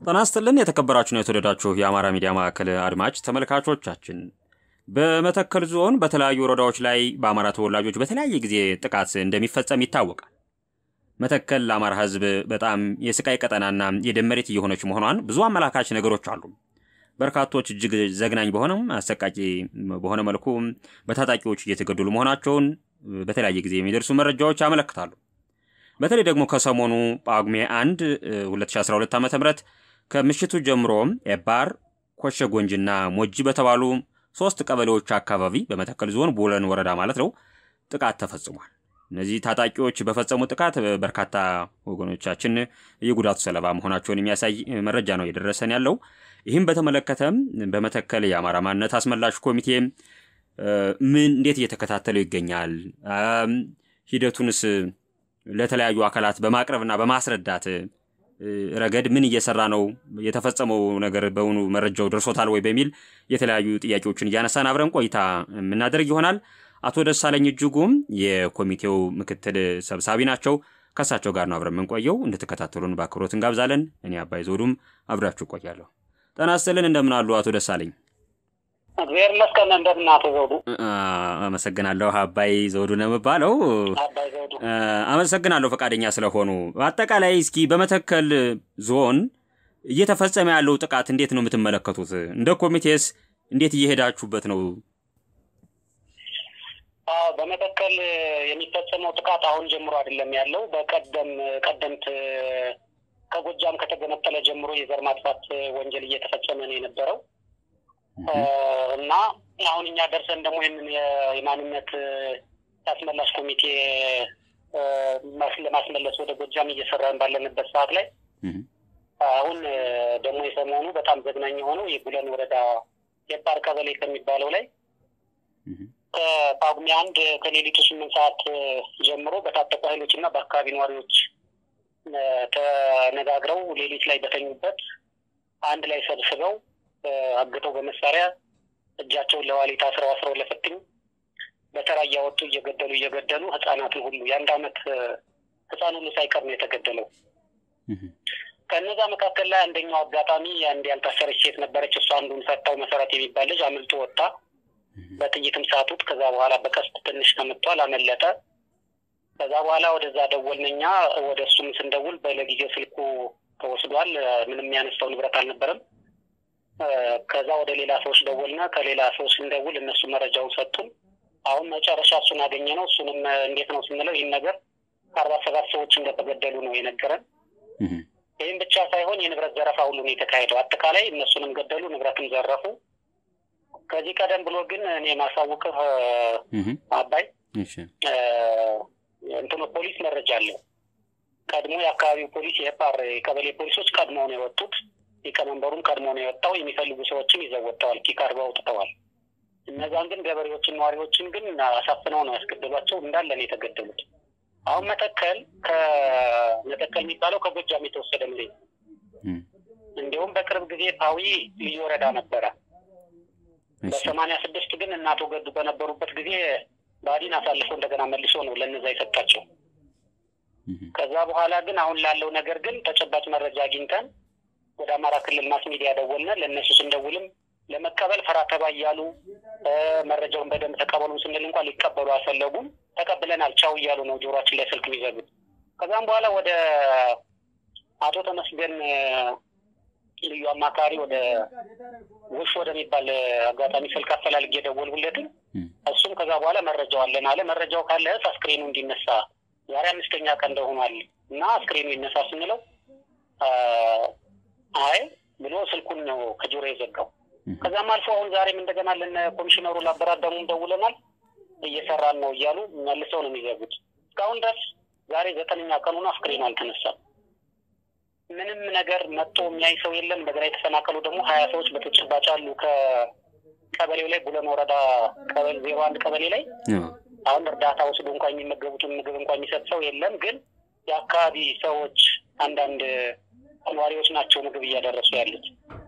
ጤና ይስጥልን የተከበራችሁና የተወደዳችሁ የአማራ ሚዲያ ማዕከል አድማጭ ተመልካቾቻችን፣ በመተከል ዞን በተለያዩ ወረዳዎች ላይ በአማራ ተወላጆች በተለያየ ጊዜ ጥቃት እንደሚፈጸም ይታወቃል። መተከል ለአማራ ሕዝብ በጣም የስቃይ ቀጠናና የደም መሬት እየሆነች መሆኗን ብዙ አመላካች ነገሮች አሉ። በርካቶች እጅግ ዘግናኝ በሆነም አሰቃቂ በሆነ መልኩ በታጣቂዎች እየተገደሉ መሆናቸውን በተለያየ ጊዜ የሚደርሱ መረጃዎች ያመለክታሉ። በተለይ ደግሞ ከሰሞኑ ጳጉሜ 1 2012 ዓ ም ከምሽቱ ጀምሮ ኤባር፣ ኮሸ ጎንጅና ሞጂ በተባሉ ሶስት ቀበሌዎች አካባቢ በመተከል ዞን ቡለን ወረዳ ማለት ነው ጥቃት ተፈጽሟል። እነዚህ ታጣቂዎች በፈጸሙ ጥቃት በርካታ ወገኖቻችን የጉዳቱ ሰለባ መሆናቸውን የሚያሳይ መረጃ ነው የደረሰን ያለው። ይህም በተመለከተም በመተከል የአማራ ማንነት አስመላሽ ኮሚቴ ምን እንዴት እየተከታተለው ይገኛል፣ ሂደቱንስ ለተለያዩ አካላት በማቅረብና በማስረዳት ረገድ ምን እየሰራ ነው፣ የተፈጸመው ነገር በውኑ መረጃው ደርሶታል ወይ በሚል የተለያዩ ጥያቄዎችን እያነሳን አብረን ቆይታ የምናደርግ ይሆናል። አቶ ደሳለኝ እጅጉም የኮሚቴው ምክትል ሰብሳቢ ናቸው። ከእሳቸው ጋር ነው አብረን የምንቆየው። እንድትከታተሉን በአክብሮት እንጋብዛለን። እኔ አባይ ዘውዱም አብራችሁ እቆያለሁ። ጤና ይስጥልን። እንደምን አሉ አቶ ደሳለኝ? እግዚአብሔር ይመስገን። እንደምን አቶ ዘውዱ? አመሰግናለሁ። አባይ ዘውዱ ነው የምባለው። አባይ ዘውዱ አመሰግናለሁ ፈቃደኛ ስለሆኑ። አጠቃላይ እስኪ በመተከል ዞን እየተፈጸመ ያለው ጥቃት እንዴት ነው የምትመለከቱት? እንደ ኮሚቴስ እንዴት እየሄዳችሁበት ነው? አዎ በመተከል የሚፈጸመው ጥቃት አሁን ጀምሮ አይደለም ያለው። በቀደም ቀደምት ከጎጃም ከተገነጠለ ጀምሮ የዘር ማጥፋት ወንጀል እየተፈጸመ ነው የነበረው እና አሁን እኛ ደርሰን ደግሞ ይህንን የማንነት አስመላሽ ኮሚቴ ለማስመለስ ወደ ጎጃም እየሰራን ባለንበት ሰዓት ላይ አሁን ደግሞ የሰሞኑ በጣም ዘግናኝ የሆነው የቡለን ወረዳ የፓር ቀበሌ ከሚባለው ላይ ከጳጉሜ አንድ ከሌሊቱ ስምንት ሰዓት ጀምሮ በታጠቁ ኃይሎች እና በአካባቢ ነዋሪዎች ተነጋግረው ሌሊት ላይ በተኙበት አንድ ላይ ሰብስበው አግተው በመሳሪያ እጃቸውን ለዋሊት አስረው አስረው ለፍትኝ በተራ እያወጡ እየገደሉ እየገደሉ ህጻናትን ሁሉ የአንድ አመት ህጻን ሁሉ ሳይቀር ነው የተገደለው። ከእነዛ መካከል ላይ አንደኛው አጋጣሚ አንድ ያልታሰረች ሴት ነበረች። እሷ አንዱን ፈታው መሰረት የሚባል ልጅ አምልጦ ወጣ። በጥይትም ሳቱት። ከዛ በኋላ በቀስት ትንሽ ተመቷል፣ አመለጠ። ከዛ በኋላ ወደዛ ደወልን እኛ ወደ እሱም ስንደውል በለጊዜው ስልኩ ተወስዷል። ምንም ያነሳው ንብረት አልነበረም። ከዛ ወደ ሌላ ሰዎች ደወልና ከሌላ ሰዎች ስንደውል እነሱ መረጃውን ሰጡን። አሁን መጨረሻ እሱን አገኘ ነው። እሱንም እንዴት ነው ስንለው ይህን ነገር ከአርባ ሰባት ሰዎች እንደተገደሉ ነው የነገረን። ይህም ብቻ ሳይሆን የንብረት ዘረፋ ሁሉ ነው የተካሄደው። አጠቃላይ እነሱንም ገደሉ፣ ንብረትም ዘረፉ። ከዚህ ቀደም ብሎ ግን እኔ ማሳውቅህ አባይ እንትኑ ፖሊስ መረጃ አለው። ቀድሞ የአካባቢው ፖሊስ የፓር የቀበሌ ፖሊሶች ቀድመው ነው የወጡት። ሊቀመንበሩም ቀድሞ ነው የወጣው። የሚፈልጉ ሰዎችን ይዘው ወጥተዋል። ኪካር አውጥተዋል። እነዛን ግን ገበሬዎችን፣ ነዋሪዎችን ግን አሳፍነው ነው ያስገደሏቸው። እንዳለ ነው የተገደሉት። አሁን መተከል ከመተከል የሚባለው ከጎጃም የተወሰደ መሬት እንዲሁም በቅርብ ጊዜ ፓዊ ልዩ ወረዳ ነበረ። በሰማንያ ስድስት ግን እናቶ ገዱ በነበሩበት ጊዜ ባዲን አሳልፎ እንደገና መልሶ ነው ለነዛ የሰጣቸው። ከዛ በኋላ ግን አሁን ላለው ነገር ግን ተጨባጭ መረጃ አግኝተን ወደ አማራ ክልል ማስ ሚዲያ ደወልነ። ለእነሱ ስንደውልም ለመቀበል ፈራተባ እያሉ መረጃውን በደንብ ተቀበሉም ስንል እንኳን ሊቀበሉ አልፈለጉም። ተቀብለናል ቻው እያሉ ነው ጆሮችን ላይ ስልክ የሚዘጉት። ከዛም በኋላ ወደ አቶ ተመስገን ልዩ አማካሪ ወደ ውሽ ወደሚባል አጋጣሚ ስልክ አፈላልጌ የደወልኩለትም እሱም ከዛ በኋላ መረጃው አለን አለ። መረጃው ካለ አስክሬኑ እንዲነሳ ዛሬ አምስተኛ ቀን እንደሆኗል እና አስክሬኑ ይነሳ ስንለው አይ ብሎ ስልኩን ነው ከጆሮ የዘጋው። ከዛም አልፎ አሁን ዛሬም እንደገና ለነ ኮሚሽነሩ ላበራዳሙም ደውለናል እየሰራን ነው እያሉ መልሰው ነው የሚዘጉት። እስካሁን ድረስ ዛሬ ዘጠነኛ ቀኑን አስክሬኑ አልተነሳም። ምንም ነገር መጥቶ የሚያይ ሰው የለም። እንደገና የተፈናቀሉ ደግሞ ሀያ ሰዎች በተጨባጭ አሉ። ከቀበሌው ላይ ቡለን ወረዳ ቀበሌ ዜሮ አንድ ቀበሌ ላይ አሁን እርዳታ ወስዶ እንኳ የሚመገቡትን ምግብ እንኳ የሚሰጥ ሰው የለም። ግን የአካባቢ ሰዎች አንዳንድ ነዋሪዎች ናቸው ምግብ እያደረሱ ያሉት።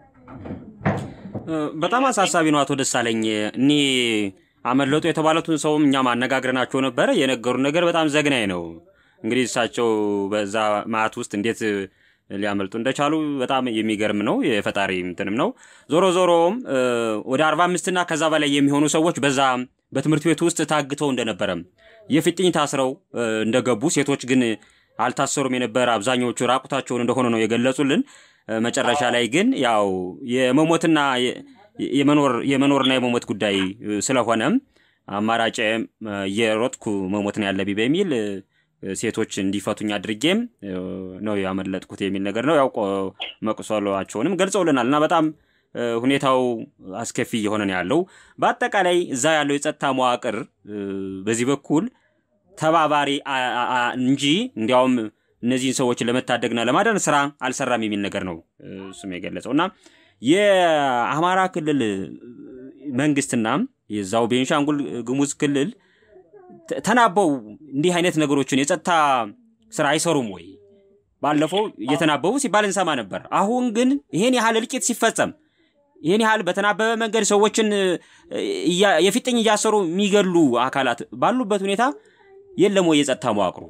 በጣም አሳሳቢ ነው። አቶ ደሳለኝ እኔ አመለጡ የተባሉትን ሰውም እኛም አነጋግረናቸው ነበረ። የነገሩን ነገር በጣም ዘግናኝ ነው። እንግዲህ እሳቸው በዛ ማዕት ውስጥ እንዴት ሊያመልጡ እንደቻሉ በጣም የሚገርም ነው። የፈጣሪ እንትንም ነው። ዞሮ ዞሮም ወደ አርባ አምስትና ከዛ በላይ የሚሆኑ ሰዎች በዛ በትምህርት ቤት ውስጥ ታግተው እንደነበረም የፊጥኝ ታስረው እንደገቡ ሴቶች ግን አልታሰሩም የነበረ አብዛኛዎቹ ራቁታቸውን እንደሆነ ነው የገለጹልን። መጨረሻ ላይ ግን ያው የመሞትና የመኖርና የመሞት ጉዳይ ስለሆነም አማራጭ የሮጥኩ መሞት ነው ያለብኝ በሚል ሴቶች እንዲፈቱኝ አድርጌም ነው ያመለጥኩት የሚል ነገር ነው። ያው መቁሰሏቸውንም ገልጸውልናል እና በጣም ሁኔታው አስከፊ እየሆነ ነው ያለው። በአጠቃላይ እዛ ያለው የጸጥታ መዋቅር በዚህ በኩል ተባባሪ እንጂ እንዲያውም እነዚህን ሰዎች ለመታደግና ለማዳን ስራ አልሰራም የሚል ነገር ነው እሱም የገለጸው እና የአማራ ክልል መንግስትና የዛው ቤንሻንጉል ጉሙዝ ክልል ተናበው እንዲህ አይነት ነገሮችን የጸጥታ ስራ አይሰሩም ወይ? ባለፈው እየተናበቡ ሲባል እንሰማ ነበር። አሁን ግን ይሄን ያህል እልቂት ሲፈጸም ይህን ያህል በተናበበ መንገድ ሰዎችን የፊጥኝ እያሰሩ የሚገሉ አካላት ባሉበት ሁኔታ የለም ወይ የጸጥታ መዋቅሩ?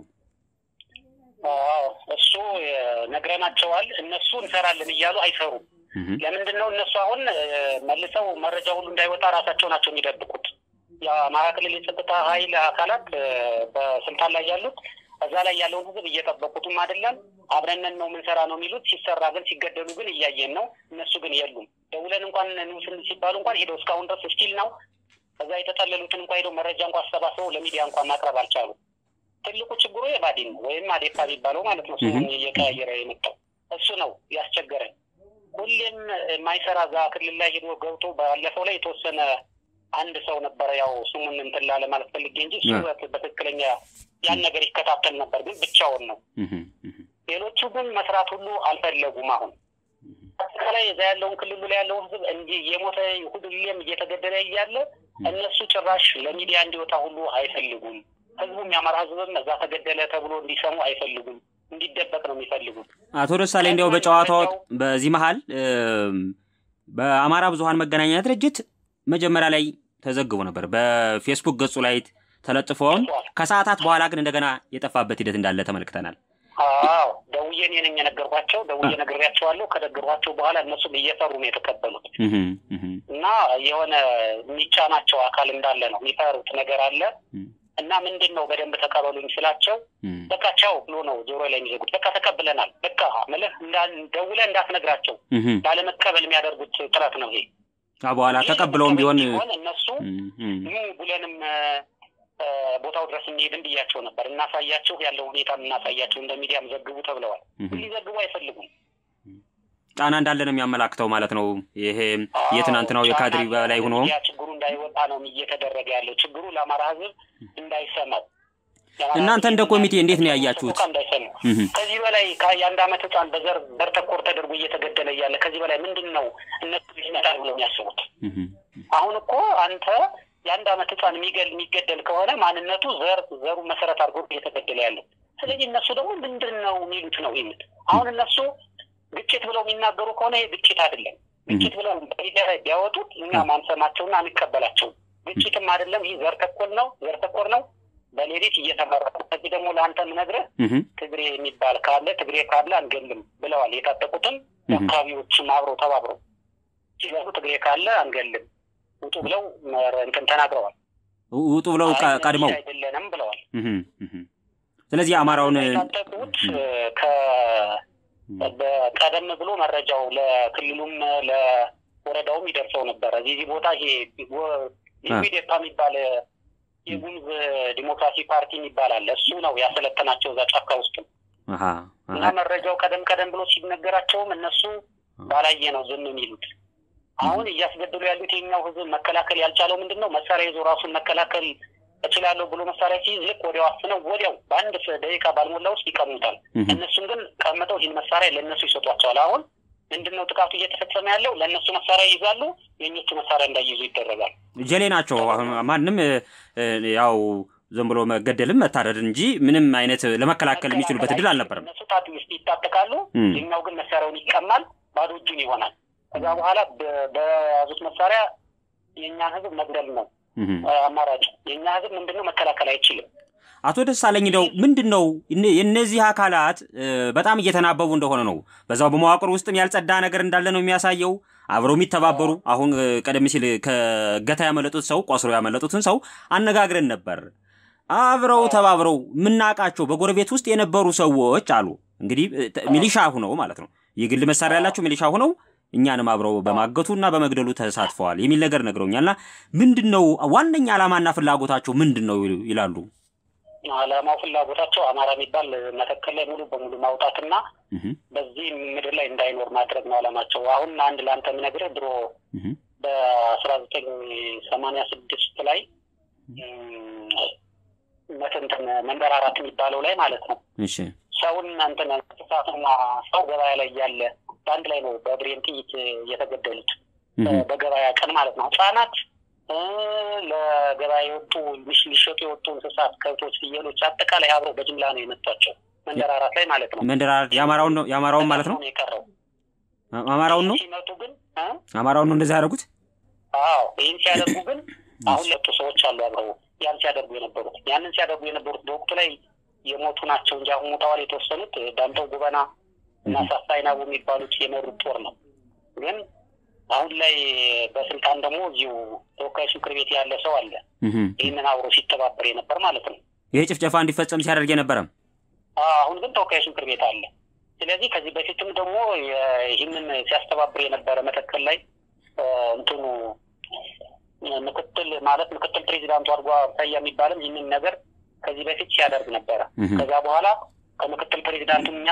እሱ ነግረናቸዋል። እነሱ እንሰራለን እያሉ አይሰሩም። ለምንድን ነው እነሱ አሁን መልሰው መረጃ ሁሉ እንዳይወጣ ራሳቸው ናቸው የሚደብቁት። የአማራ ክልል የጸጥታ ኃይል አካላት በስልጣን ላይ ያሉት እዛ ላይ ያለውን ህዝብ እየጠበቁትም አይደለም። አብረነን ነው ምንሰራ ነው የሚሉት። ሲሰራ ግን ሲገደሉ ግን እያየን ነው። እነሱ ግን የሉም። ደውለን እንኳን ንስን ሲባሉ እንኳን ሄደው እስካሁን ድረስ ስቲል ነው። እዛ የተጠለሉትን እንኳ ሄደው መረጃ እንኳ አሰባስበው ለሚዲያ እንኳን ማቅረብ አልቻሉ። ትልቁ ችግሩ የባዲን ነው ወይም አዴፓ የሚባለው ማለት ነው። ስሙን እየቀያየረ የመጣው እሱ ነው ያስቸገረን። ሁሌም የማይሰራ እዛ ክልል ላይ ሄዶ ገብቶ ባለፈው ላይ የተወሰነ አንድ ሰው ነበረ። ያው ስሙን እንትን ላለ ማለት ፈልጌ እንጂ እሱ በትክክለኛ ያን ነገር ይከታተል ነበር፣ ግን ብቻውን ነው። ሌሎቹ ግን መስራት ሁሉ አልፈለጉም። አሁን አጠቃላይ እዛ ያለውን ክልሉ ላይ ያለውን ህዝብ እንዲህ የሞተ ሁሌም እየተገደለ እያለ እነሱ ጭራሽ ለሚዲያ እንዲወጣ ሁሉ አይፈልጉም። ህዝቡም የአማራ ህዝብም እዛ ተገደለ ተብሎ እንዲሰሙ አይፈልጉም። እንዲደበቅ ነው የሚፈልጉት። አቶ ደሳሌ እንዲያው በጨዋታው በዚህ መሀል በአማራ ብዙሀን መገናኛ ድርጅት መጀመሪያ ላይ ተዘግቦ ነበር በፌስቡክ ገጹ ላይ ተለጥፎም ከሰዓታት በኋላ ግን እንደገና የጠፋበት ሂደት እንዳለ ተመልክተናል። አዎ ደውዬ እኔ ነኝ የነገርኳቸው። ደውዬ ነግሬያቸዋለሁ። ከነገርኳቸው በኋላ እነሱም እየፈሩ ነው የተቀበሉት እና የሆነ የሚጫናቸው አካል እንዳለ ነው የሚፈሩት ነገር አለ እና ምንድን ነው በደንብ ተቀበሉኝ ስላቸው በቃ ቻው ብሎ ነው ጆሮ ላይ የሚዘጉት። በቃ ተቀብለናል፣ በቃ ምልህ ደውለህ እንዳትነግራቸው ላለመቀበል የሚያደርጉት ጥረት ነው ይሄ። በኋላ ተቀብለውም ቢሆን እነሱ ኑ ብለንም ቦታው ድረስ እንሄድም ብያቸው ነበር። እናሳያችሁ ያለው ሁኔታ እናሳያቸው እንደ ሚዲያም ዘግቡ ተብለዋል። ሊዘግቡ አይፈልጉም። ጫና እንዳለ ነው የሚያመላክተው ማለት ነው። ይሄ የትናንትናው የካድሪ በላይ ሆኖ ችግሩ እንዳይወጣ ነው እየተደረገ ያለው። ችግሩ ለአማራ ሕዝብ እንዳይሰማው እናንተ እንደ ኮሚቴ እንዴት ነው ያያችሁት? እንዳይሰማው ከዚህ በላይ የአንድ ዓመት ህፃን በዘር ዘር ተኮር ተደርጎ እየተገደለ እያለ ከዚህ በላይ ምንድን ነው እነሱ ይመጣል ብለው የሚያስቡት? አሁን እኮ አንተ የአንድ ዓመት ህፃን የሚገል የሚገደል ከሆነ ማንነቱ ዘር ዘሩ መሰረት አድርጎ እየተገደለ ያለው። ስለዚህ እነሱ ደግሞ ምንድን ነው የሚሉት ነው ይሉት። አሁን እነሱ ግጭት ብለው የሚናገሩ ከሆነ ይህ ግጭት አይደለም። ግጭት ብለው በሚዲያ ላይ ቢያወጡት እኛ ማንሰማቸውና አንቀበላቸውም። ግጭትም አይደለም። ይህ ዘር ተኮር ነው፣ ዘር ተኮር ነው። በሌሊት እየተመራ ከዚህ ደግሞ ለአንተ ምነግርህ ትግሬ የሚባል ካለ ትግሬ ካለ አንገልም ብለዋል። የታጠቁትም አካባቢዎችም አብረው ተባብረው ሲገቡ ትግሬ ካለ አንገልም ውጡ ብለው እንትን ተናግረዋል። ውጡ ብለው ቀድመው አይደለንም ብለዋል። ስለዚህ አማራውን የታጠቁት ቀደም ብሎ መረጃው ለክልሉም ለወረዳውም ይደርሰው ነበረ። እዚህ ቦታ ይሄ ኢዴፓ የሚባል የጉሙዝ ዲሞክራሲ ፓርቲ የሚባል አለ። እሱ ነው ያሰለጠናቸው እዛ ጫካ ውስጥ እና መረጃው ቀደም ቀደም ብሎ ሲነገራቸውም እነሱ ባላየ ነው ዝም የሚሉት። አሁን እያስገደሉ ያሉት የኛው ህዝብ መከላከል ያልቻለው ምንድን ነው? መሳሪያ ይዞ ራሱን መከላከል እችላለሁ ብሎ መሳሪያ ሲይዝ ልክ ወዲያው አፍነው ወዲያው በአንድ ደቂቃ ባልሞላ ውስጥ ይቀሙታል። እነሱም ግን ቀምጠው ይህን መሳሪያ ለእነሱ ይሰጧቸዋል። አሁን ምንድን ነው ጥቃቱ እየተፈጸመ ያለው? ለእነሱ መሳሪያ ይይዛሉ፣ የእኞቹ መሳሪያ እንዳይይዙ ይደረጋል። ጀሌ ናቸው። ማንም ያው ዝም ብሎ መገደልም መታረድ እንጂ ምንም አይነት ለመከላከል የሚችሉበት እድል አልነበረም። እነሱ ታት ውስጥ ይታጠቃሉ፣ የኛው ግን መሳሪያውን ይቀማል፣ ባዶ እጁን ይሆናል። ከዛ በኋላ በያዙት መሳሪያ የእኛን ህዝብ መግደል ነው አማራጭ። የእኛ ህዝብ ምንድነው መከላከል አይችልም። አቶ ደሳለኝ እንደው ምንድን ነው የእነዚህ አካላት በጣም እየተናበቡ እንደሆነ ነው። በዛው በመዋቅር ውስጥም ያልጸዳ ነገር እንዳለ ነው የሚያሳየው። አብረው የሚተባበሩ አሁን ቀደም ሲል ከእገታ ያመለጡት ሰው ቆስሮ ያመለጡትን ሰው አነጋግረን ነበር። አብረው ተባብረው የምናውቃቸው በጎረቤት ውስጥ የነበሩ ሰዎች አሉ። እንግዲህ ሚሊሻ ሁነው ማለት ነው የግል መሳሪያ ያላቸው ሚሊሻ ሁነው እኛንም አብረው በማገቱ እና በመግደሉ ተሳትፈዋል የሚል ነገር ነግረውኛልና ምንድን ነው ዋነኛ ዓላማና ፍላጎታቸው ምንድን ነው ይላሉ? ዓላማው ፍላጎታቸው አማራ የሚባል መተከል ላይ ሙሉ በሙሉ ማውጣትና በዚህ ምድር ላይ እንዳይኖር ማድረግ ነው ዓላማቸው። አሁን አንድ ለአንተ የምነግርህ ድሮ በአስራ ዘጠኝ ሰማንያ ስድስት ላይ መትንትን መንበር አራት የሚባለው ላይ ማለት ነው ሰውን እንትን እንስሳትና ሰው ገበያ ላይ እያለ በአንድ ላይ ነው በብሬን ጥይት የተገደሉት በገበያ ቀን ማለት ነው። ህጻናት ለገበያ የወጡ ሊሸጡ የወጡ እንስሳት፣ ከብቶች፣ ፍየሎች አጠቃላይ አብረው በጅምላ ነው የመቷቸው መንደር አራት ላይ ማለት ነው። መንደር አራት የአማራውን ነው የአማራውን ማለት ነው የቀረው አማራውን ነው ሲመጡ ግን አማራውን ነው እንደዚህ ያደረጉት። አዎ ይህን ሲያደርጉ ግን አሁን ለጡ ሰዎች አሉ አብረው ያን ሲያደርጉ የነበሩት ያንን ሲያደርጉ የነበሩት በወቅቱ ላይ የሞቱ ናቸው እንጂ አሁን ሞተዋል የተወሰኑት ዳምጠው ጉበና እና ሳሳይናቡ የሚባሉት የመሩት ጦር ነው። ግን አሁን ላይ በስልጣን ደግሞ እዚሁ ተወካዮች ምክር ቤት ያለ ሰው አለ። ይህንን አብሮ ሲተባበር የነበር ማለት ነው። ይሄ ጭፍጨፋ እንዲፈጸም ሲያደርግ የነበረም አሁን ግን ተወካዮች ምክር ቤት አለ። ስለዚህ ከዚህ በፊትም ደግሞ ይህንን ሲያስተባብር የነበረ መተከል ላይ እንትኑ ምክትል ማለት ምክትል ፕሬዚዳንቱ አድርጓ ታያ የሚባልም ይህንን ነገር ከዚህ በፊት ሲያደርግ ነበረ። ከዛ በኋላ ከምክትል ፕሬዚዳንቱ እኛ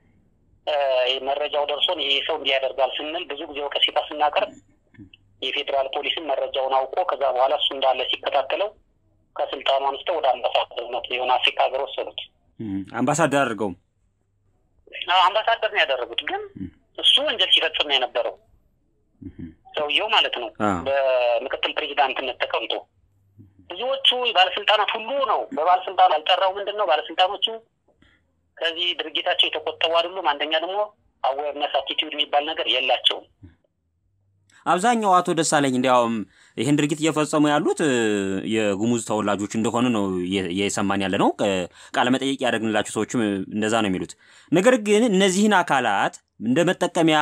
መረጃው ደርሶን ይሄ ሰው እንዲህ ያደርጋል ስንል ብዙ ጊዜ ወቀሴታ ስናቀርብ የፌዴራል ፖሊስን መረጃውን አውቆ ከዛ በኋላ እሱ እንዳለ ሲከታተለው ከስልጣኑ አንስተው ወደ አምባሳደርነት የሆነ አፍሪካ ሀገር ወሰዱት። አምባሳደር አድርገውም አምባሳደር ነው ያደረጉት። ግን እሱ ወንጀል ሲፈጽም ነው የነበረው ሰውየው ማለት ነው። በምክትል ፕሬዚዳንትነት ተቀምጦ ብዙዎቹ ባለስልጣናት ሁሉ ነው በባለስልጣኑ ያልጠራው ምንድን ነው ባለስልጣኖቹ ከዚህ ድርጊታቸው የተቆጠቡ አይደሉም። አንደኛ ደግሞ አዌርነስ አቲቲዩድ የሚባል ነገር የላቸውም። አብዛኛው አቶ ደሳለኝ እንዲያውም ይህን ድርጊት እየፈጸሙ ያሉት የጉሙዝ ተወላጆች እንደሆኑ ነው እየሰማን ያለ ነው። ቃለ መጠየቅ ያደረግንላቸው ሰዎችም እንደዛ ነው የሚሉት። ነገር ግን እነዚህን አካላት እንደ መጠቀሚያ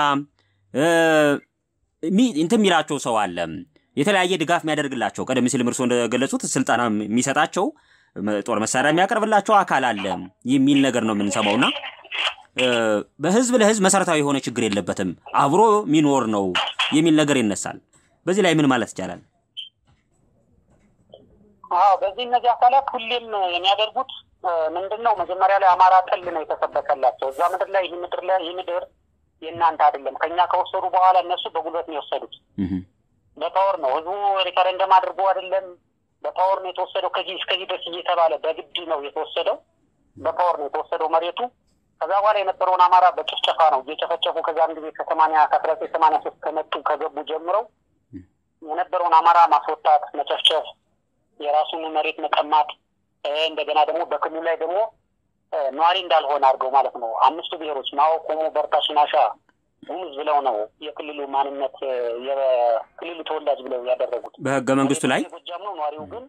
እንትን የሚላቸው ሰው አለ፣ የተለያየ ድጋፍ የሚያደርግላቸው ቀደም ሲልም እርስዎ እንደገለጹት ስልጠና የሚሰጣቸው ጦር መሳሪያ የሚያቀርብላቸው አካል አለ የሚል ነገር ነው የምንሰማውና በህዝብ ለህዝብ መሰረታዊ የሆነ ችግር የለበትም አብሮ ሚኖር ነው የሚል ነገር ይነሳል። በዚህ ላይ ምን ማለት ይቻላል? አዎ በዚህ እነዚህ አካላት ሁሌም የሚያደርጉት ምንድን ነው? መጀመሪያ ላይ አማራ ጠል ነው የተሰበከላቸው። እዛ ምድር ላይ ይህ ምድር ላይ ይህ ምድር የእናንተ አይደለም። ከኛ ከወሰዱ በኋላ እነሱ በጉልበት ነው የወሰዱት። በፓወር ነው ህዝቡ ሪፈረንደም አድርጎ አይደለም በፓወር ነው የተወሰደው። ከዚህ እስከዚህ ድረስ እየተባለ በግድ ነው የተወሰደው። በፓወር ነው የተወሰደው መሬቱ። ከዛ በኋላ የነበረውን አማራ በጭፍጨፋ ነው እየጨፈጨፉ ከዛን ጊዜ ከሰማንያ ከአስራ ዘጠኝ ሰማንያ ሶስት ከመጡ ከገቡ ጀምረው የነበረውን አማራ ማስወጣት፣ መጨፍጨፍ፣ የራሱን መሬት መቀማት፣ እንደገና ደግሞ በክልሉ ላይ ደግሞ ነዋሪ እንዳልሆነ አድርገው ማለት ነው። አምስቱ ብሔሮች ማኦ፣ ኮሞ፣ በርታ፣ ሽናሻ፣ ጉሙዝ ብለው ነው የክልሉ ማንነት የክልሉ ተወላጅ ብለው ያደረጉት በህገ መንግስቱ ላይ ጎጃም ነው። ነዋሪው ግን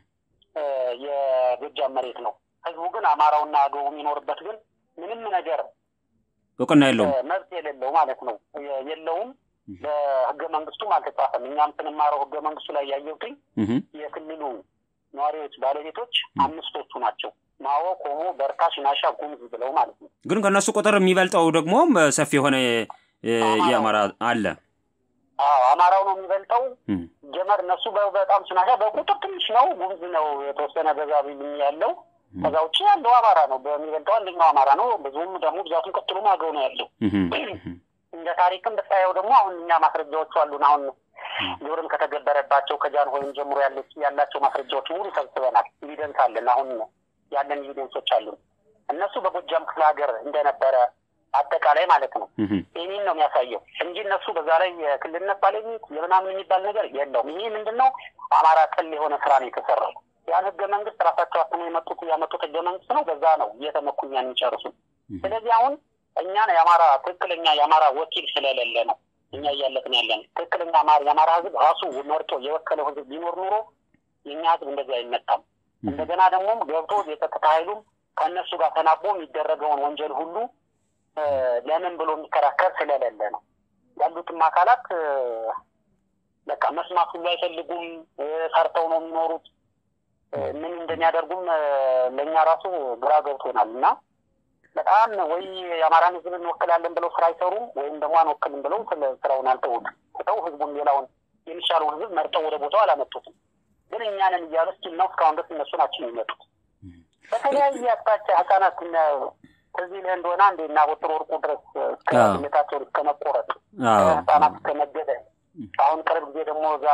የጎጃም መሬት ነው። ህዝቡ ግን አማራውና አገው የሚኖርበት ግን ምንም ነገር እውቅና የለውም፣ መብት የሌለው ማለት ነው። የለውም በህገ መንግስቱም አልተጻፈም። እኛም ስንማረው ህገ መንግስቱ ላይ ያየሁትኝ የክልሉ ነዋሪዎች ባለቤቶች አምስቶቹ ናቸው። ማኦ፣ ኮሞ፣ በርታ፣ ሽናሻ፣ ጉሙዝ ብለው ማለት ነው። ግን ከእነሱ ቁጥር የሚበልጠው ደግሞ ሰፊ የሆነ የአማራ አለ። አዎ አማራው ነው የሚበልጠው። ጀመር እነሱ በጣም ሽናሻ በቁጥር ትንሽ ነው። ጉሙዝ ነው የተወሰነ በዛ ያለው ከዛ ውጭ ያለው አማራ ነው በሚበልጠው አንደኛው አማራ ነው። ብዙም ደግሞ ብዛቱን ቀጥሎ አገው ነው ያለው። እንደ ታሪክም ብታየው ደግሞ አሁን እኛ ማስረጃዎቹ አሉን። አሁን ግብርም ከተገበረባቸው ከጃን ሆይም ጀምሮ ያላቸው ማስረጃዎች ሙሉ ሰብስበናል። ኤቪደንስ አለን። አሁን ያለን ኤቪደንሶች አሉን። እነሱ በጎጃም ክፍለ ሀገር እንደነበረ አጠቃላይ ማለት ነው። ይህን ነው የሚያሳየው እንጂ እነሱ በዛ ላይ የክልልነት ባለቤት የምናምን የሚባል ነገር የለውም። ይህ ምንድን ነው አማራ ጠል የሆነ ስራ ነው የተሰራው። ያን ህገ መንግስት ራሳቸው አስነ የመጡት ያመጡት ህገ መንግስት ነው። በዛ ነው እየተመኩ እኛን የሚጨርሱ። ስለዚህ አሁን እኛን የአማራ ትክክለኛ የአማራ ወኪል ስለሌለ ነው እኛ እያለፍን ያለን። ትክክለኛ የአማራ ህዝብ ራሱ መርጦ የወከለው ህዝብ ቢኖር ኑሮ የእኛ ህዝብ እንደዚህ አይመጣም። እንደገና ደግሞ ገብቶ የጸጥታ ኃይሉም ከእነሱ ጋር ተናቦ የሚደረገውን ወንጀል ሁሉ ለምን ብሎ የሚከራከር ስለሌለ ነው። ያሉትም አካላት በቃ መስማት ሁሉ አይፈልጉም። ሰርተው ነው የሚኖሩት። ምን እንደሚያደርጉም ለእኛ ራሱ ግራ ገብቶናል እና በጣም ወይ የአማራን ሕዝብ እንወክላለን ብለው ስራ አይሰሩም፣ ወይም ደግሞ አንወክልም ብለው ስራውን አልተውት ተው ህዝቡን ሌላውን የሚሻለውን ህዝብ መርጠው ወደ ቦታው አላመጡትም። ግን እኛንን እያሉ እስኪል ነው እስካሁን ድረስ እነሱ ናቸው የሚመጡት። በተለያየ አቅጣጫ ህጻናት ከዚህ ልህ እንደሆነ አንዴ እና ወጥሮ ወርቁ ድረስ እስከ ስሜታቸውን እስከ መቆረጥ ህጻናት እስከ መገደል አሁን ቅርብ ጊዜ ደግሞ እዛ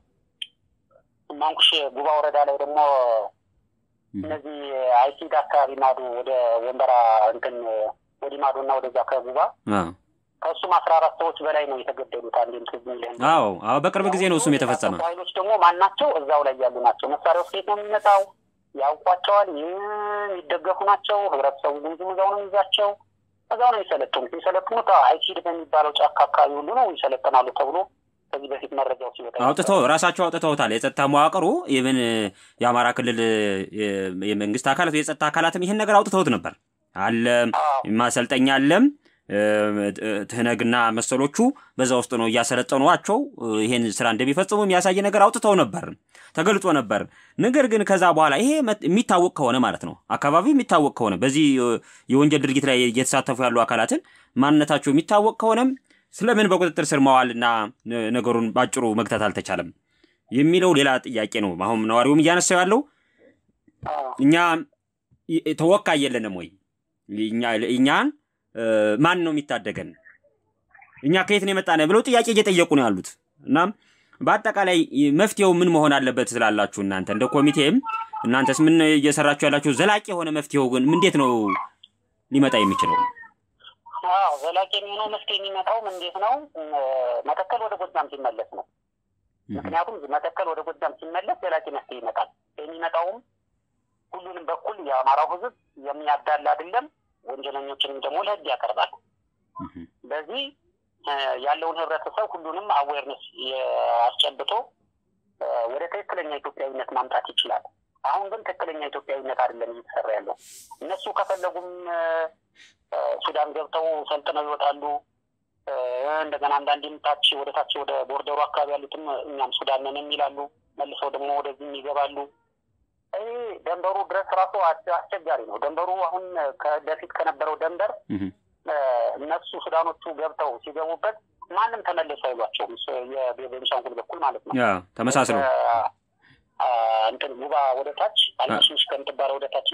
ማንኩሽ ጉባ ወረዳ ላይ ደግሞ እነዚህ አይሲድ አካባቢ ማዶ ወደ ወንበራ እንትን ወዲ ማዶ እና ወደዛ ከጉባ ከእሱም አስራ አራት ሰዎች በላይ ነው የተገደሉት። አንዴም ትዝ የሚልህ አዎ፣ አዎ፣ በቅርብ ጊዜ ነው እሱም የተፈጸመ። ኃይሎች ደግሞ ማን ናቸው? እዛው ላይ ያሉ ናቸው። መሳሪያው ከየት ነው የሚመጣው? ያውቋቸዋል። የሚደገፉ ናቸው። ህብረተሰቡ ጉምዙም እዛው ነው የሚይዛቸው። እዛው ነው የሚሰለጥኑት። የሚሰለጥኑት አይሲድ በሚባለው ጫካ አካባቢ ሁሉ ነው ይሰለጥናሉ ተብሎ ከዚህ በፊት መረጃው ሲወጣ አውጥተው ራሳቸው አውጥተውታል። የጸጥታ መዋቅሩ ኢቨን የአማራ ክልል የመንግስት አካላት የጸጥታ አካላትም ይህን ነገር አውጥተውት ነበር። አለም ማሰልጠኛ አለም ትህነግና መሰሎቹ በዛ ውስጥ ነው እያሰለጠኗቸው ይሄን ስራ እንደሚፈጽሙ የሚያሳይ ነገር አውጥተው ነበር፣ ተገልጾ ነበር። ነገር ግን ከዛ በኋላ ይሄ የሚታወቅ ከሆነ ማለት ነው አካባቢው የሚታወቅ ከሆነ በዚህ የወንጀል ድርጊት ላይ እየተሳተፉ ያሉ አካላትን ማንነታቸው የሚታወቅ ከሆነም ስለምን በቁጥጥር ስር መዋልና ነገሩን ባጭሩ መግታት አልተቻለም የሚለው ሌላ ጥያቄ ነው። አሁን ነዋሪውም እያነሳው ያለው እኛ ተወካይ የለንም ወይ እኛን ማን ነው የሚታደገን? እኛ ከየት ነው የመጣነ ብለው ጥያቄ እየጠየቁ ነው ያሉት። እናም በአጠቃላይ መፍትሄው ምን መሆን አለበት ስላላችሁ እናንተ እንደ ኮሚቴም እናንተስ ምን እየሰራችሁ ያላችሁ? ዘላቂ የሆነ መፍትሄው ግን እንዴት ነው ሊመጣ የሚችለው? አዎ ዘላቂ የሚሆነው መፍትሄ የሚመጣውም እንዴት ነው? መተከል ወደ ጎጃም ሲመለስ ነው። ምክንያቱም መተከል ወደ ጎጃም ሲመለስ ዘላቂ መፍትሄ ይመጣል። የሚመጣውም ሁሉንም በኩል የአማራው ሕዝብ የሚያዳል አይደለም ወንጀለኞችንም ደግሞ ለህግ ያቀርባል። በዚህ ያለውን ህብረተሰብ ሁሉንም አዌርነስ አስጨብጦ ወደ ትክክለኛ ኢትዮጵያዊነት ማምጣት ይችላል። አሁን ግን ትክክለኛ ኢትዮጵያዊነት አይደለም እየተሰራ ያለው። እነሱ ከፈለጉም ሱዳን ገብተው ሰልጥነው ይወጣሉ። እንደገና አንዳንዴም ታች ወደ ታች ወደ ቦርደሩ አካባቢ ያሉትም እኛም ሱዳን ነን የሚላሉ መልሰው ደግሞ ወደዚህም ይገባሉ። ይህ ደንበሩ ድረስ ራሱ አስቸጋሪ ነው። ደንበሩ አሁን በፊት ከነበረው ደንበር እነሱ ሱዳኖቹ ገብተው ሲገቡበት ማንም ተመልሶ አይሏቸውም። የቤንሻንጉል በኩል ማለት ነው። ተመሳስለው እንትን ጉባ ወደ ታች አልመሽምሽ ከምትባለው ወደ ታች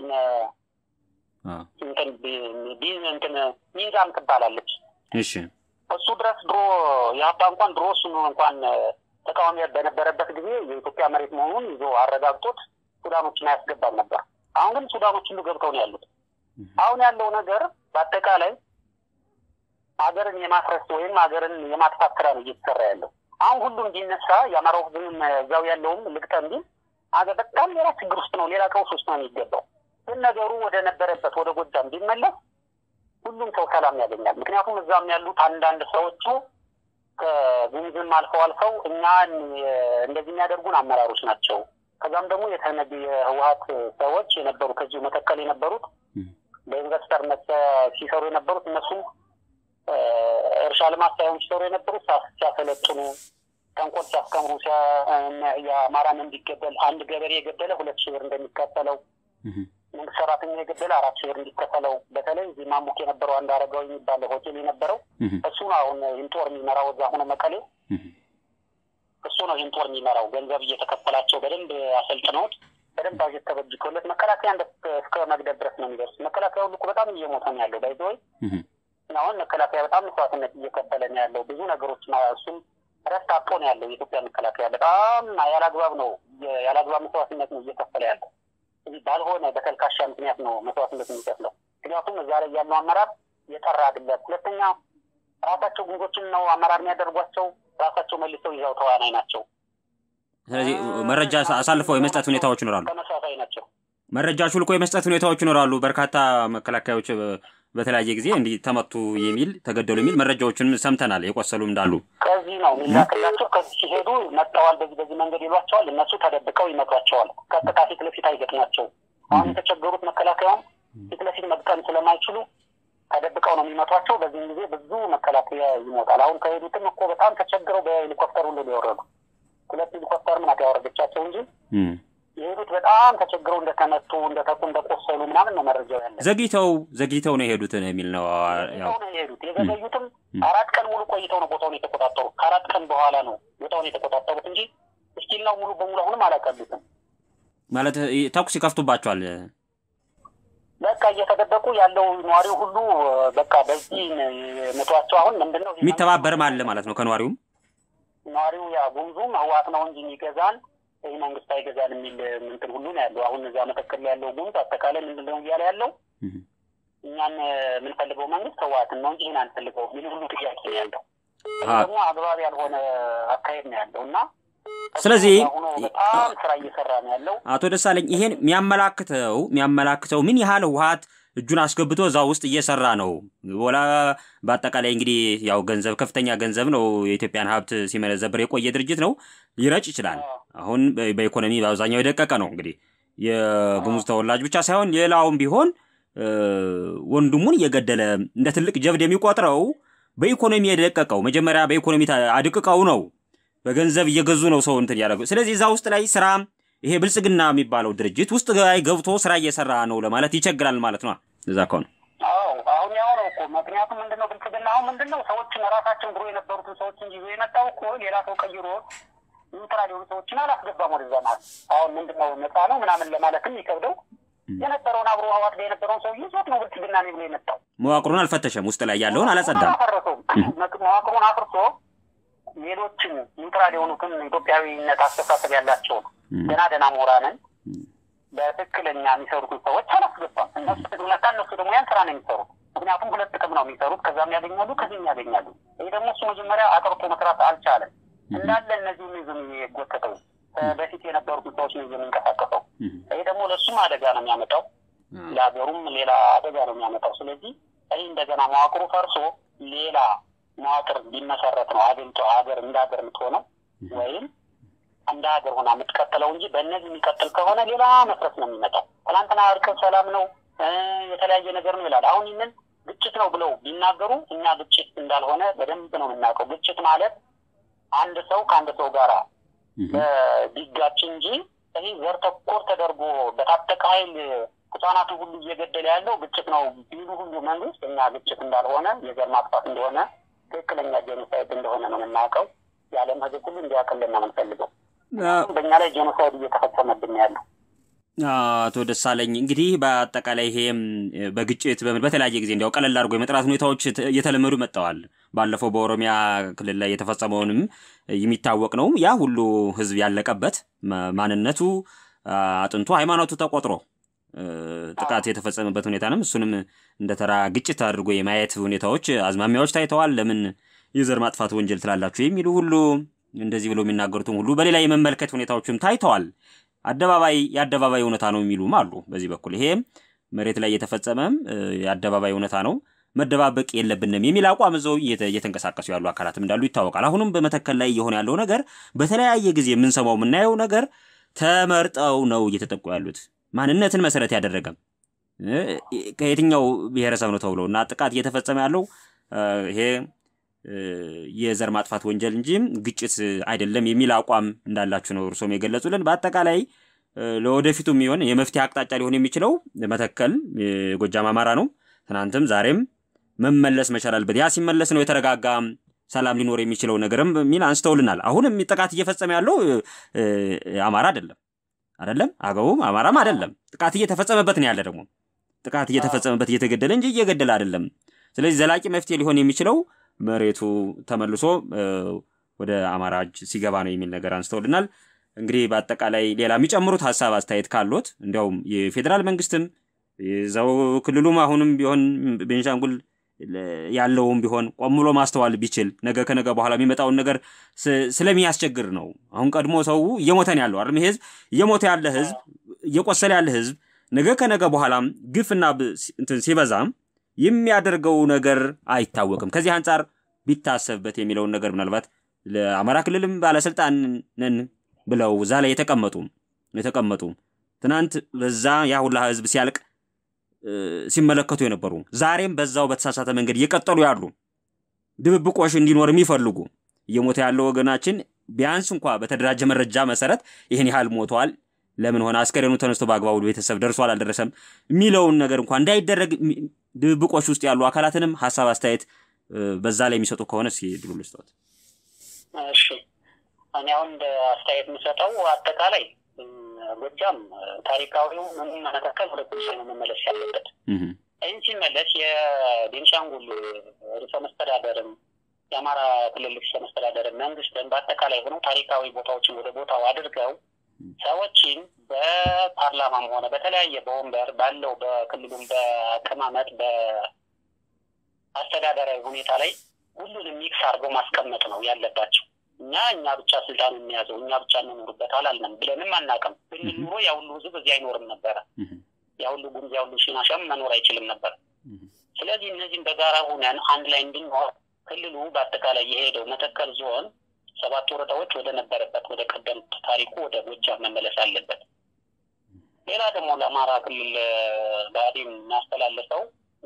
እንትን እንትን ሚዛም ትባላለች። እሺ እሱ ድረስ ድሮ የሀባ እንኳን ድሮ እሱን እንኳን ተቃዋሚ በነበረበት ጊዜ የኢትዮጵያ መሬት መሆኑን ይዞ አረጋግጦት ሱዳኖችን አያስገባም ነበር። አሁን ግን ሱዳኖች ሁሉ ገብተው ነው ያሉት። አሁን ያለው ነገር በአጠቃላይ ሀገርን የማፍረስ ወይም ሀገርን የማጥፋት ስራ ነው እየተሰራ ያለው። አሁን ሁሉም እንዲነሳ የአማራው ሕዝብም እዛው ያለውም ልቅጠ እንዲል አገር በጣም ሌላ ችግር ውስጥ ነው፣ ሌላ ቀውስ ውስጥ ነው የሚገባው። ግን ነገሩ ወደ ነበረበት ወደ ጎጃም ቢመለስ ሁሉም ሰው ሰላም ያገኛል። ምክንያቱም እዛም ያሉት አንዳንድ ሰዎቹ ከጉምዝም አልፈው አልፈው እኛን እንደዚህ የሚያደርጉን አመራሮች ናቸው ከዛም ደግሞ የተነግ የህወሀት ሰዎች የነበሩ ከዚሁ መተከል የነበሩት በኢንቨስተርነት ሲሰሩ የነበሩት እነሱም እርሻ ልማት ሳይሆን ሲሰሩ የነበሩት ሲያሰለጥኑ፣ ተንኮል ሲያስተምሩ፣ የአማራን እንዲገደል አንድ ገበሬ የገደለ ሁለት ሺህ ብር እንደሚከፈለው መንግስት ሰራተኛ የገደለ አራት ሺህ ብር እንዲከፈለው በተለይ እዚህ ማሙክ የነበረው አንድ አረጋዊ የሚባለው ሆቴል የነበረው እሱ ነው አሁን ኢንጦር የሚመራው እዛ ሆነ መቀሌ እሱ ነው ይህን ጦር የሚመራው። ገንዘብ እየተከፈላቸው በደንብ አሰልጥነውት በደንብ አጀት ተበጅቶለት መከላከያ እስከ መግደል ድረስ ነው የሚደርስ። መከላከያ ሁሉ እኮ በጣም እየሞተ ነው ያለው። ባይዘወይ አሁን መከላከያ በጣም መስዋዕትነት እየከፈለ ነው ያለው። ብዙ ነገሮች እሱም ረፍት አጥቶ ነው ያለው። የኢትዮጵያ መከላከያ በጣም ያላግባብ ነው ያላግባብ መስዋዕትነት ነው እየከፈለ ያለው። እዚህ ባልሆነ በተልካሻ ምክንያት ነው መስዋዕትነት የሚከፍለው። ምክንያቱም እዛ ላይ ያለው አመራር የጠራ አይደለም። ሁለተኛ ራሳቸው ጉንዞችን ነው አመራር የሚያደርጓቸው ራሳቸው መልሰው ይዘው ተዋናይ ናቸው። ስለዚህ መረጃ አሳልፈው የመስጠት ሁኔታዎች ይኖራሉ። ተመሳሳይ ናቸው። መረጃ ሹልኮ የመስጠት ሁኔታዎች ይኖራሉ። በርካታ መከላከያዎች በተለያየ ጊዜ እንዲህ ተመቱ የሚል ተገደሉ የሚል መረጃዎችንም ሰምተናል። የቆሰሉም እንዳሉ ከዚህ ነው የሚላክላቸው። ከዚህ ሲሄዱ መጥተዋል፣ በዚህ በዚህ መንገድ ይሏቸዋል። እነሱ ተደብቀው ይመቷቸዋል። ቀጥታ ፊት ለፊት አይገጥሟቸውም። አሁን የተቸገሩት መከላከያውም ፊት ለፊት መግጠም ስለማይችሉ ተደብቀው ነው የሚመቷቸው። በዚህም ጊዜ ብዙ መከላከያ ይሞታል። አሁን ከሄዱትም እኮ በጣም ተቸግረው በሄሊኮፕተር ሁሉ ሊወረዱ ሁለት ሄሊኮፕተር ምናት ያወረደቻቸው እንጂ የሄዱት በጣም ተቸግረው እንደተመቱ እንደተቁ እንደቆሰሉ ምናምን ነው መረጃው ያለ። ዘግይተው ዘግይተው ነው የሄዱት የሚል ነው። ነው የሄዱት የዘገዩትም አራት ቀን ሙሉ ቆይተው ነው ቦታውን የተቆጣጠሩት። ከአራት ቀን በኋላ ነው ቦታውን የተቆጣጠሩት እንጂ እስቲል ነው ሙሉ በሙሉ አሁንም አላቀሉትም። ማለት ተኩስ ይከፍቱባቸዋል። በቃ እየተደበቁ ያለው ነዋሪው ሁሉ በቃ በዚህ መቷቸው። አሁን ምንድን ነው የሚተባበርም አለ ማለት ነው ከነዋሪውም ነዋሪው ያ ጉምዙም ህዋት ነው እንጂ የሚገዛን ይህ መንግስት አይገዛን የሚል ምንትን ሁሉ ነው ያለው። አሁን እዛ መተከል ያለው ጉምዝ አጠቃላይ ምንድን ነው እያለ ያለው እኛን የምንፈልገው መንግስት ህዋትን ነው እንጂ ይህን አንፈልገው የሚል ሁሉ ጥያቄ ነው ያለው። ደግሞ አግባብ ያልሆነ አካሄድ ነው ያለው እና ስለዚህ በጣም ስራ እየሰራ ነው ያለው አቶ ደሳለኝ ይሄን የሚያመላክተው የሚያመላክተው ምን ያህል ህወሀት እጁን አስገብቶ እዛ ውስጥ እየሰራ ነው። ወላ በአጠቃላይ እንግዲህ ያው ገንዘብ ከፍተኛ ገንዘብ ነው የኢትዮጵያን ሀብት ሲመነዘብር የቆየ ድርጅት ነው። ሊረጭ ይችላል። አሁን በኢኮኖሚ በአብዛኛው የደቀቀ ነው። እንግዲህ የጉሙዝ ተወላጅ ብቻ ሳይሆን ሌላውም ቢሆን ወንድሙን እየገደለ እንደ ትልቅ ጀብድ የሚቆጥረው በኢኮኖሚ የደቀቀው መጀመሪያ በኢኮኖሚ አድቅቀው ነው በገንዘብ እየገዙ ነው ሰው እንትን ያደረጉ። ስለዚህ እዛ ውስጥ ላይ ስራ ይሄ ብልጽግና የሚባለው ድርጅት ውስጥ ላይ ገብቶ ስራ እየሰራ ነው ለማለት ይቸግራል ማለት ነው። እዛ ከሆነ አዎ፣ አሁን ያው ነው እኮ ምክንያቱም ምንድነው ብልጽግና አሁን ምንድነው ሰዎችን ራሳችን ድሮ የነበሩትን ሰዎችን ይዞ የመጣው እኮ ሌላ ሰው ቀይሮ ኒውትራል የሆኑ ሰዎችን አላስገባም ወደዛ ማለት አሁን ምንድነው ነፃ ነው ምናምን ለማለትም የሚከብደው የነበረውን አብሮ ህዋት ላይ የነበረውን ሰው ይዞት ነው ብልጽግና ነው ብሎ የመጣው። መዋቅሩን አልፈተሸም፣ ውስጥ ላይ ያለውን አላጸዳም፣ አላፈረሰውም። መዋቅሩን አፍርሶ ሌሎችን ኒውትራል የሆኑትን ኢትዮጵያዊነት አስተሳሰብ ያላቸውን ገና ደህና ምሁራንን በትክክለኛ የሚሰሩትን ሰዎች አላስገባም። እነሱ ትግነታ እነሱ ደግሞ ያን ስራ ነው የሚሰሩት። ምክንያቱም ሁለት ጥቅም ነው የሚሰሩት፣ ከዛም ያገኛሉ፣ ከዚህም ያገኛሉ። ይህ ደግሞ እሱ መጀመሪያ አጥርቶ መስራት አልቻለም። እንዳለ እነዚህም ይዞ የጎተተው በፊት የነበሩትን ሰዎች ነው ይዞ የሚንቀሳቀሰው። ይህ ደግሞ ለእሱም አደጋ ነው የሚያመጣው፣ ለሀገሩም ሌላ አደጋ ነው የሚያመጣው። ስለዚህ ይህ እንደገና መዋቅሩ ፈርሶ ሌላ መዋቅር ቢመሰረት ነው አገሪቷ ሀገር እንደ ሀገር የምትሆነው ወይም እንደ ሀገር ሆና የምትቀጥለው እንጂ በእነዚህ የሚቀጥል ከሆነ ሌላ መፍረስ ነው የሚመጣው። ትናንትና እርቅ ሰላም ነው የተለያየ ነገር ነው ይላል። አሁን ይህንን ግጭት ነው ብለው ቢናገሩ እኛ ግጭት እንዳልሆነ በደንብ ነው የምናውቀው። ግጭት ማለት አንድ ሰው ከአንድ ሰው ጋር ቢጋጭ እንጂ ይህ ዘር ተኮር ተደርጎ በታጠቀ ኃይል ህጻናቱ ሁሉ እየገደለ ያለው ግጭት ነው ቢሉ ሁሉ መንግስት እኛ ግጭት እንዳልሆነ የዘር ማጥፋት እንደሆነ ትክክለኛ ጄኖሳይድ እንደሆነ ነው የምናውቀው። የዓለም ህዝብ ሁሉ እንዲያውቅልን ነው የምንፈልገው። በእኛ ላይ ጄኖሳይድ እየተፈጸመብን ያለው አቶ ደሳለኝ እንግዲህ በአጠቃላይ ይሄም በግጭት በምን በተለያየ ጊዜ እንዲያው ቀለል አድርጎ የመጥራት ሁኔታዎች እየተለመዱ መጥተዋል። ባለፈው በኦሮሚያ ክልል ላይ የተፈጸመውንም የሚታወቅ ነው። ያ ሁሉ ህዝብ ያለቀበት ማንነቱ፣ አጥንቱ፣ ሃይማኖቱ ተቆጥሮ ጥቃት የተፈጸመበት ሁኔታንም እሱንም እንደ ተራ ግጭት አድርጎ የማየት ሁኔታዎች አዝማሚያዎች ታይተዋል። ለምን የዘር ማጥፋት ወንጀል ትላላችሁ የሚሉ ሁሉ እንደዚህ ብለው የሚናገሩትም ሁሉ በሌላ የመመልከት ሁኔታዎችም ታይተዋል። አደባባይ የአደባባይ እውነታ ነው የሚሉም አሉ። በዚህ በኩል ይሄ መሬት ላይ የተፈጸመም የአደባባይ እውነታ ነው መደባበቅ የለብንም የሚል አቋም እዘው እየተንቀሳቀሱ ያሉ አካላትም እንዳሉ ይታወቃል። አሁንም በመተከል ላይ እየሆነ ያለው ነገር በተለያየ ጊዜ የምንሰማው የምናየው ነገር ተመርጠው ነው እየተጠቁ ያሉት ማንነትን መሰረት ያደረገም ከየትኛው ብሔረሰብ ነው ተብሎ እና ጥቃት እየተፈጸመ ያለው ይሄ የዘር ማጥፋት ወንጀል እንጂ ግጭት አይደለም የሚል አቋም እንዳላችሁ ነው እርሶም የገለጹልን። በአጠቃላይ ለወደፊቱ የሚሆን የመፍትሄ አቅጣጫ ሊሆን የሚችለው መተከል የጎጃም አማራ ነው። ትናንትም ዛሬም መመለስ መቻል አለበት። ያ ሲመለስ ነው የተረጋጋ ሰላም ሊኖር የሚችለው ነገርም የሚል አንስተውልናል። አሁንም ጥቃት እየፈጸመ ያለው አማራ አይደለም አይደለም አገቡም አማራም አይደለም። ጥቃት እየተፈጸመበት ነው ያለ ደግሞ ጥቃት እየተፈጸመበት እየተገደለ እንጂ እየገደለ አይደለም። ስለዚህ ዘላቂ መፍትሄ ሊሆን የሚችለው መሬቱ ተመልሶ ወደ አማራ እጅ ሲገባ ነው የሚል ነገር አንስተውልናል። እንግዲህ በአጠቃላይ ሌላ የሚጨምሩት ሀሳብ አስተያየት ካሎት እንዲያውም የፌዴራል መንግስትም የዛው ክልሉም አሁንም ቢሆን ቤንሻንጉል ያለውም ቢሆን ቆም ብሎ ማስተዋል ቢችል ነገ ከነገ በኋላ የሚመጣውን ነገር ስለሚያስቸግር ነው። አሁን ቀድሞ ሰው እየሞተ ነው ያለው አይደል? ህዝብ እየሞተ ያለ ህዝብ እየቆሰለ ያለ ህዝብ ነገ ከነገ በኋላም ግፍና እንትን ሲበዛም የሚያደርገው ነገር አይታወቅም። ከዚህ አንጻር ቢታሰብበት የሚለውን ነገር ምናልባት ለአማራ ክልልም ባለስልጣን ነን ብለው እዛ ላይ የተቀመጡ የተቀመጡ ትናንት በዛ ያ ሁላ ህዝብ ሲያልቅ ሲመለከቱ የነበሩ ዛሬም በዛው በተሳሳተ መንገድ እየቀጠሉ ያሉ ድብብቆሽ እንዲኖር የሚፈልጉ እየሞተ ያለው ወገናችን ቢያንስ እንኳ በተደራጀ መረጃ መሰረት ይህን ያህል ሞተዋል፣ ለምን ሆነ፣ አስከሬኑ ተነስቶ በአግባቡ ቤተሰብ ደርሷል አልደረሰም የሚለውን ነገር እንኳ እንዳይደረግ ድብብቆሽ ውስጥ ያሉ አካላትንም ሀሳብ አስተያየት በዛ ላይ የሚሰጡ ከሆነ እስኪ ድሉ ልስጠት። እሺ እኔ አሁን እንደ አስተያየት የምሰጠው አጠቃላይ ጎጃም ታሪካዊው ምን መተከል ወደ ፖሊስ ነው መመለስ ያለበት። ይህን ሲመለስ የቤንሻንጉል ርዕሰ መስተዳደርም የአማራ ክልል ርዕሰ መስተዳደርም መንግስትም በአጠቃላይ ሆነው ታሪካዊ ቦታዎችን ወደ ቦታው አድርገው ሰዎችን በፓርላማም ሆነ በተለያየ በወንበር ባለው በክልሉም በአቀማመጥ በአስተዳደራዊ ሁኔታ ላይ ሁሉንም ሚክስ አድርገው ማስቀመጥ ነው ያለባቸው። እኛ እኛ ብቻ ስልጣን የሚያዘው እኛ ብቻ እንኖርበት አላልንም ብለንም አናውቅም። ብንል ኑሮ ያ ሁሉ ህዝብ እዚህ አይኖርም ነበረ። ያ ሁሉ ጉምዝ፣ ያ ሁሉ ሽናሻም መኖር አይችልም ነበር። ስለዚህ እነዚህም በጋራ ሆነን አንድ ላይ እንድንኖር ክልሉ በአጠቃላይ የሄደው መተከል ዞን ሰባት ወረዳዎች ወደ ነበረበት ወደ ቀደምት ታሪኩ ወደ ጎጃም መመለስ አለበት። ሌላ ደግሞ ለአማራ ክልል ብአዴን የሚያስተላልፈው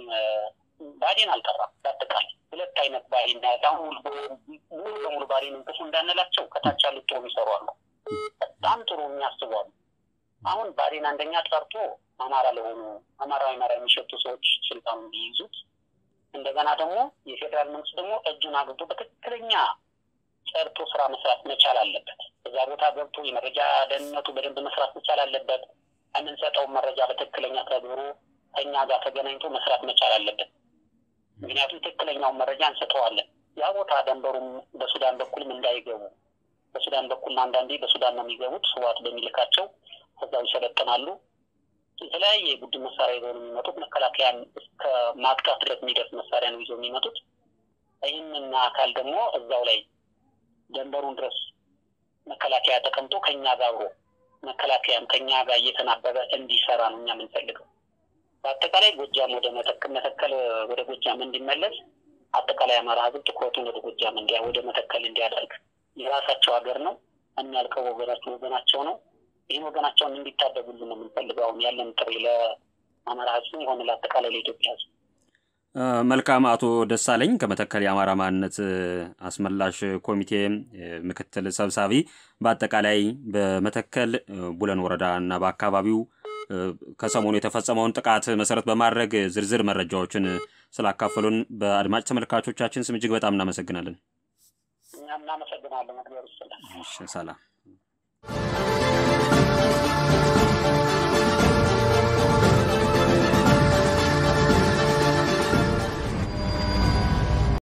ብአዴን አልጠራም። በአጠቃላይ ሁለት አይነት ብአዴን አሁን ሙሉ በሙሉ ብአዴን እንቅሱ እንዳንላቸው ከታች ያሉት ጥሩ የሚሰሩ አሉ፣ በጣም ጥሩ የሚያስቡ አሉ። አሁን ብአዴን አንደኛ ጠርቶ አማራ ለሆኑ አማራዊ አማራ የሚሸጡ ሰዎች ስልጣኑ እንዲይዙት እንደገና ደግሞ የፌዴራል መንግስት ደግሞ እጁን አግብቶ በትክክለኛ ጸድቶ ስራ መስራት መቻል አለበት። እዛ ቦታ ገብቶ የመረጃ ደህንነቱ በደንብ መስራት መቻል አለበት። የምንሰጠውን መረጃ በትክክለኛ ተግብሮ ከኛ ጋር ተገናኝቶ መስራት መቻል አለበት። ምክንያቱም ትክክለኛውን መረጃ እንሰጠዋለን። ያ ቦታ ደንበሩም በሱዳን በኩልም እንዳይገቡ በሱዳን በኩል አንዳንዴ በሱዳን ነው የሚገቡት ህዋት በሚልካቸው ከዛው ይሰለጥናሉ። የተለያየ የቡድን መሳሪያ ይዘው ነው የሚመጡት። መከላከያን እስከ ማጥቃት ድረስ የሚደርስ መሳሪያ ነው ይዘው የሚመጡት። ይህንን አካል ደግሞ እዛው ላይ ደንበሩን ድረስ መከላከያ ተቀምጦ ከኛ ጋር አብሮ መከላከያም ከኛ ጋር እየተናበበ እንዲሰራ ነው እኛ የምንፈልገው። በአጠቃላይ ጎጃም ወደ መተከል ወደ ጎጃም እንዲመለስ አጠቃላይ አማራ ህዝብ ትኩረቱን ወደ ጎጃም እንዲያ ወደ መተከል እንዲያደርግ የራሳቸው ሀገር ነው። የሚያልቀው ወገናቸው ወገናቸው ነው። ይህን ወገናቸውን እንዲታደጉልን ነው የምንፈልገው። አሁን ያለን ጥሪ ለአማራ ህዝብም ሆነ ለአጠቃላይ ለኢትዮጵያ ህዝብ። መልካም። አቶ ደሳለኝ ከመተከል የአማራ ማንነት አስመላሽ ኮሚቴ ምክትል ሰብሳቢ፣ በአጠቃላይ በመተከል ቡለን ወረዳ እና በአካባቢው ከሰሞኑ የተፈጸመውን ጥቃት መሰረት በማድረግ ዝርዝር መረጃዎችን ስላካፈሉን በአድማጭ ተመልካቾቻችን ስም እጅግ በጣም እናመሰግናለን። እኛም እናመሰግናለን። እግዚአብሔር ይስጥልን። ሰላም